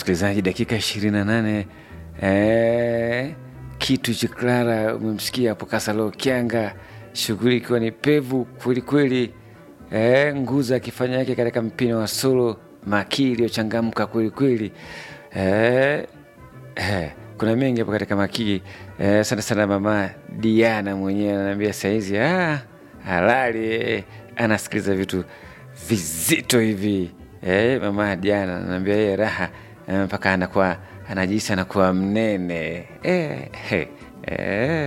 msikilizaji, dakika ishirini na nane eh, kitu cha Clara umemsikia hapo Kasalo Kianga, shughuli ikiwa ni pevu kwelikweli. Eh, Nguza akifanya yake katika mpira wa solo, Maki iliyochangamka kwelikweli. Eh, eh, kuna mengi hapo katika Makii. Eh, sana sana mama Diana mwenyewe ananiambia saizi ah, halali eh, anasikiliza vitu vizito hivi eh, mama Diana ananiambia yeye raha eh, mpaka anakuwa anajisi anakuwa mnene eh, eh, eh.